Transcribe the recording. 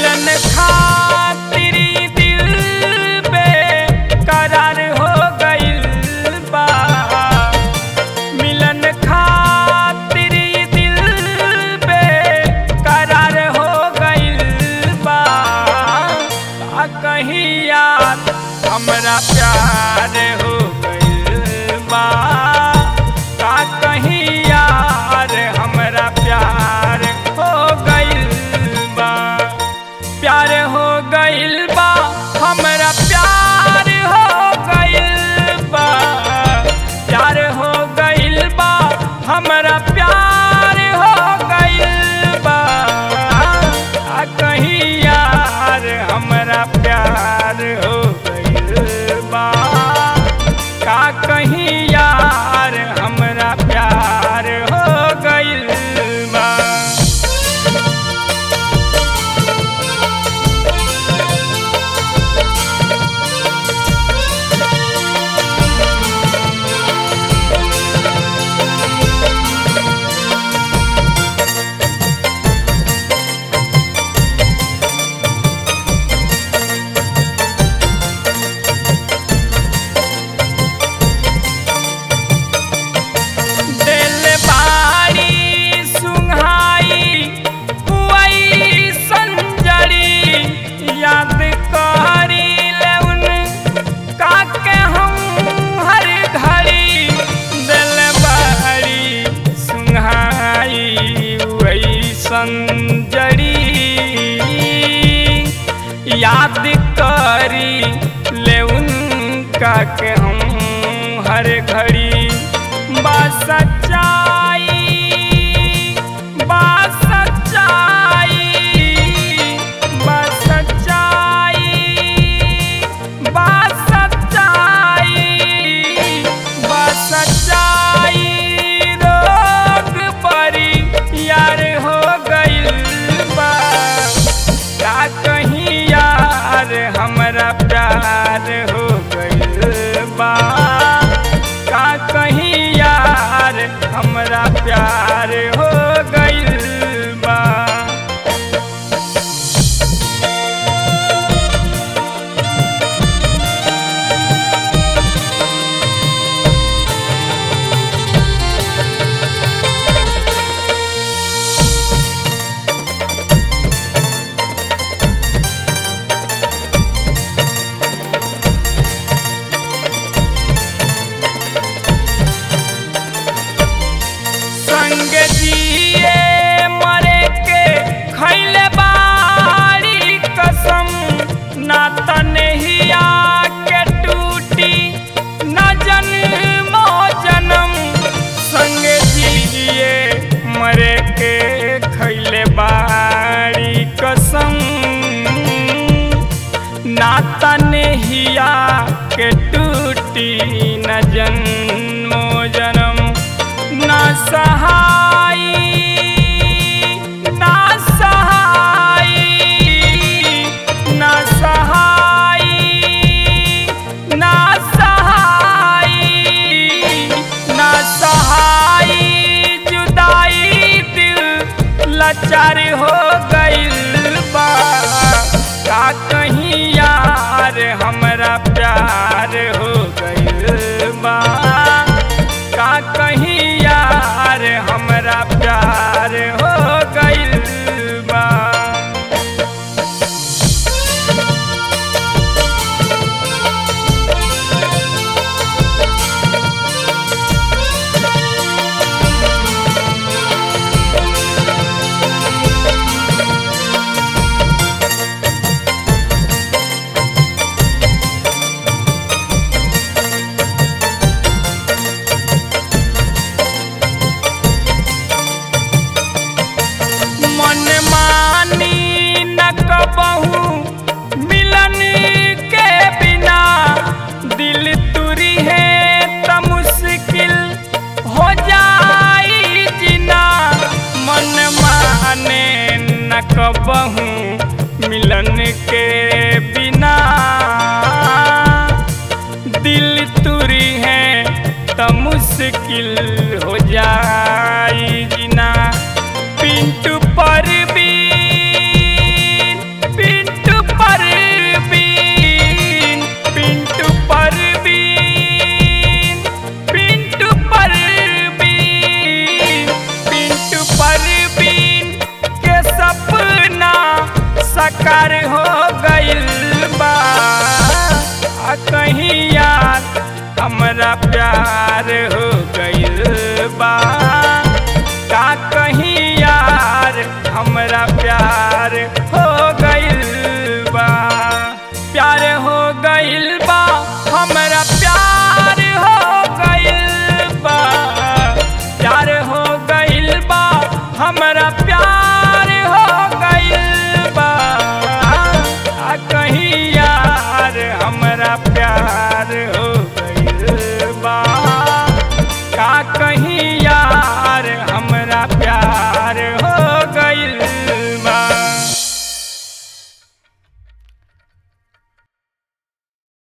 मिलन खातिर दिल बेकरार हो गइल बा मिलन खातिर दिल बेकरार हो गइल बा का कहीं यार हमरा प्यार हो गइल बा का कहीं यार हमरा प्यार हो गइल बा प्यार हो गइल बा हमरा प्यार हो गइल बा प्यार हो गइल बा हमरा प्यार हो गइल बा आ कहीं यार हमरा प्यार हो गइल बा का कहीं यार हमरा प्यार हो गइल बा दिल बारी सुंघाई पुआई संजरी याद करी ले उन काके हम हर घड़ी दिल बारी सुंघाई वही संजरी याद करी ले उनका के हम हर घड़ी बा सच्चाई बा सच्चाई बा सच्चाई बा सच्चाई बा सच्चाई रोग परी यार हो गइल बा का कहीं यार हमरा प्यार हो गइल बा का कहीं यार हमरा प्यार हो गइल बा संग जिए मरे के खैले बारी कसम ना तनहिया के टूटी न जन्मो जन्म संग जिए मरे के खैले बारी कसम ना तनहिया के टूटी न जन्मो जन्म ना सहाई ना सहाई ना सहाई ना सहाई ना सहाई जुदाई दिल लाचार हो गइल बा का कहीं यार हमरा प्यार हो गइल बा का कहीं यार हमरा प्यार हो गइल बा साकार हो गइल बा आ कहीं यार हमरा प्यार हो गइल बा का कहीं यार हमरा प्यार हो गइल बा प्यार हो गइल बा हमरा प्यार हो गइल बा प्यार हो गइल बा हमरा प्यार हो गइल बा आ कहीं यार हमरा प्यार हो